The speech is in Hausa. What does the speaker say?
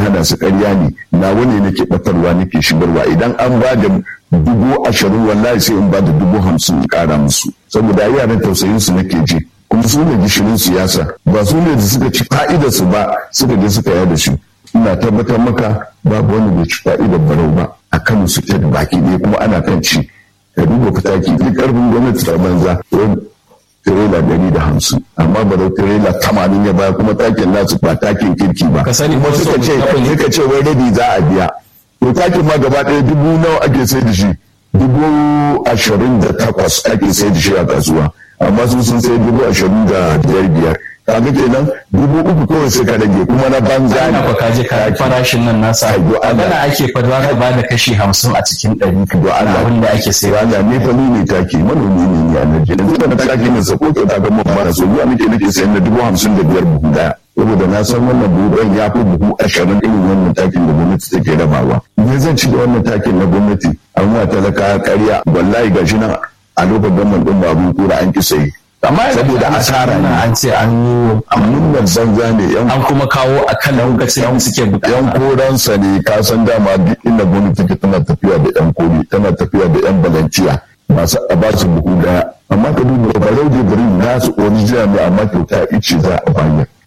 hana su ƙarya ne na wani nake batarwa nake shigarwa idan an ba da dubu ashirin wallahi sai in ba da dubu hamsin in ƙara musu saboda yaran tausayin su nake ji kuma su ne gishirin siyasa ba su ne da suka ci fa'idar su ba suka je suka yada shi ina tabbatar maka babu wani bai ci fa'idar barau ba a kan su ta baki ɗaya kuma ana kan ci ka duba fitaki duk ƙarfin gwamnati ta banza tirela ɗari da hamsin amma ba da tirela tamanin ya baya kuma takin nasu ba takin kirki ba Ka sani kuma ko suka so ce kafin- suka ce wai rabi za a biya to takin ma gaba ɗaya dubu nawa ake sai da shi dubu ashirin da takwas ake sai da shi a kasuwa amma su sun sai dubu ashirin da biyar biyar kaga kenan dubu uku kawai sai ka rage kuma na banza Ana fa kaje ka Taki. farashin nan nasa Ai, do Allah. magana ake fa za ka bada kashi hamsin a cikin ɗari do Allah abin da ake sayar Rana ne fa ni ne take manomi ne ni a Najeriya yanzu da take ne sa ko ta ga mun fara so zuwa nake nake sayan da dubu hamsin da biyar buhu daya saboda na san wannan buhu ɗayan ya fi buhu ashirin irin wannan takin da gwamnati take rabawa me zan ci da wannan takin na gwamnati an wa talaka ƙarya wallahi gashi nan a lokacin gaman ɗin babun kura an ki sayi amma saboda asara ne an ce an yi amin nan banza ne yan an kuma kawo a kan lokacin da suke bukata yan koransa ne ka san dama duk inda gwamnati take tana tafiya da yan kori tana tafiya da yan balanciya masu a ba su buhu daya amma ka duba barau da garin nasu original ne amma kyauta ice za a bayar